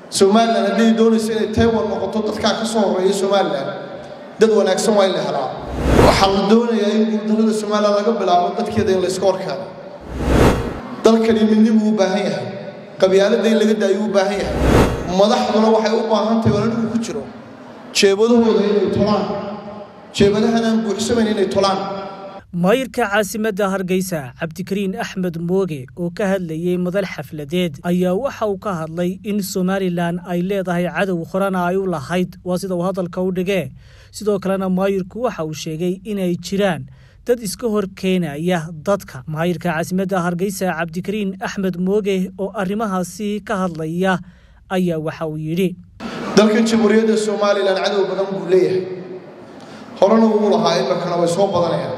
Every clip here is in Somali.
somalilan hadday doonayso inay taiwan noqoto dadkaa ka soo horreeya somalilan dad wanaagsan waa in la helaa waxaa la doonayaa in guuldarrada somalilan laga bilaabo dadkeeda in layska horkaado dalkani midnibuu u baahan yahay qabyaaladda in laga daayo u baahan yahay madaxduna waxay u baahan tahay walanigu ku jiro jeebadahooda inay tolaan jeebadahan aan buuxsamayn inay tolaan maayirka caasimadda hargeysa cabdikariin axmed mooge oo ka hadlayey madal xafladeed ayaa waxa uu ka hadlay in somalilan ay leedahay cadow horena ay u lahayd waa sida uu hadalka u dhigee sidoo kalena maayirku waxa uu sheegay inay jiraan dad iska hor keenaya dadka maayirka caasimadda hargeysa cabdikariin axmed mooge oo arrimahaasi ka hadlaya ayaa waxa uu yidhi dalkan jamhuuriyadda somalilan cadow badan buu leeyahay horena wuu lahaa iminkana way soo badanayaan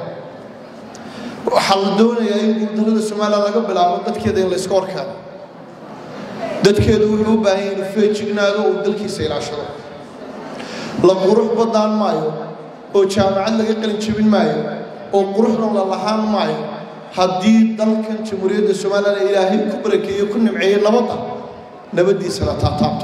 waxaa la doonayaa in guuldarrada somalilan laga bilaabo dadkeeda in layska horkaado dadkeedu wuxuu u baahan yahay inuu feejignaado uu dalkiisa ilaashado la qurux badnaan maayo oo jaamacad laga qalin jebin maayo oo quruxna la lahaan maayo haddii dalkan jamhuuriyadda somalilan ilaahay ku barakeeyo ku nimceeyo nabadda nabaddiisa la taataabto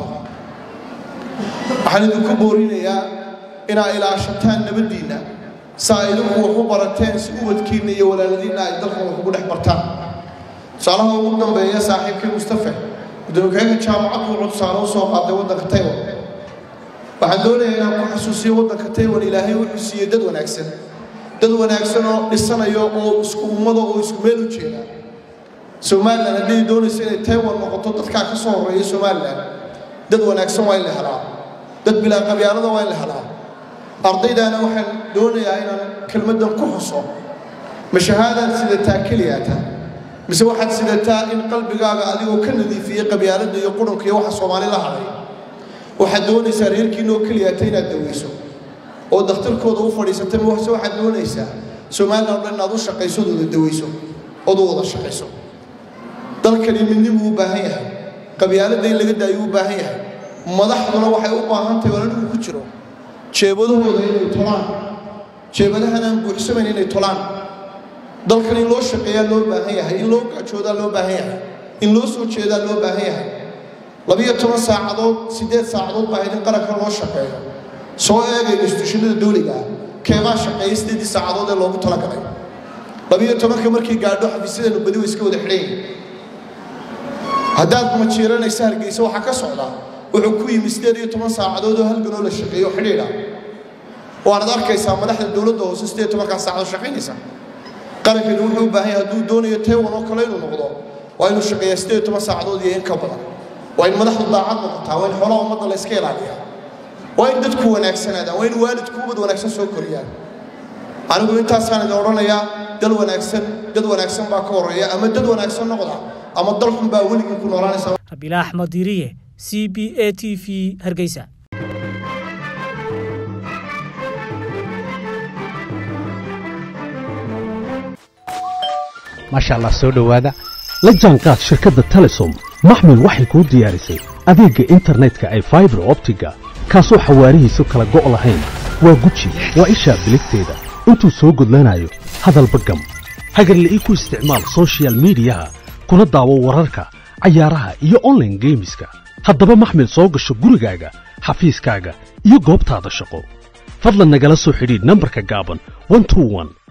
waxaan idinku boorinayaa inaa ilaashataan nabaddiinna saa idinku wax u barateen si ubadkiinna iyo walaaladiinna ay dalkan wax ugu dhex bartaan tusaalaha ugu dambeeya saaxiibkii mustafe gudoomiye jaamacaddu wuxuu tusaale u soo qaaday waddanka taiwan waxaan doonayaa inaan ku xasuusiyo waddanka taiwan ilaahay wuxuu siiyey dad wanaagsan dad wanaagsan oo dhisanayo oo isku ummada oo isku meel u jeeda somalilan hadday doonayso inay taiwan noqoto dadkaa ka soo horreeya somalilan dad wanaagsan waa in la helaa dad bilaa qabyaalada waa in la helaa ardaydaana waxaan doonayaa inaan kelmaddan ku xuso ma shahaadaad sidataa keliyaata mise waxaad sidataa in qalbigaaga adigoo ka nadiifiyey qabyaaladda iyo qurunka iyo waxa soomaali la hadhay waxaad doonaysaa reerkiina oo keliyaata inaad daweyso oo dakhtarkooda u fadhiisatay mase waxaad doonaysaa somalilan o dhan inaad u shaqayso ood wada daweyso ood u wada shaqayso dalkani midnibuu u baahan yahay qabyaaladda in laga daayo u baahan yahay madaxduna waxay u baahan tahay walanigu ku jiro jeebadahooda inay tolaan jeebadahan aan buuxsamayn inay tolaan dalkan in loo shaqeeyaa loo baahan yahay in loo gaajoodaa loo baahan yahay in loo soo jeedaa loo baahan yahay labiyo toban saacadood siddeed saacadood baa in qaranka loo shaqeeyo soo eegay instituushinada dawliga ah keebaa shaqeeya siddeedii saacadood ee loogu talagalay labiyo tobanka markii gaadho xafiisyadeenu badi way iska wada xidhan yihin haddaad majiiranaysa hargeysa waxaa ka socda wuxuu ku yimi siddeed iyo toban saacadood oo halganoo la shaqeeyo xidhiidha waanad arkaysaa madaxda dowladda hoose siddeed tobankaa saacadood shaqaynaysa qarankani wuxuu u baahan yahay hadduu doonayo taiwan oo kale inuu noqdo waa inuu shaqeeyaa siddeed iyo toban saacadood iyo in ka badan waa in madaxdu daacad noqotaa waa in xoolaha ummadda la iska ilaaliyaa waa in dadku wanaagsanaadaan waa in waalidku ubad wanaagsan soo koriyaan anigu intaasaan idin odhanayaa dal wanaagsan dad wanaagsan baa ka horreeya ama dad wanaagsan noqda ama dal xun baa weligii ku noolaanaysa rabiila axmed diiriye c b a t v hargeysa maasha allah soo dhowaada la jaanqaad shirkadda telesom maxmil waxay kuu diyaarisay adeegga internetka ay faibar optiga kaasoo xawaarihiisu kala go' lahayn waa guji waa ishaa biligteeda intuu soo gudlanayo hadalba gam hagarle ii ku isticmaal sochial midiyaha kuna daawo wararka cayaaraha iyo onlaine geemiska haddaba maxmil soo gasho gurigaaga xafiiskaaga iyo goobtaada shaqo fadlan nagala soo xidhiidh nambarka gaaban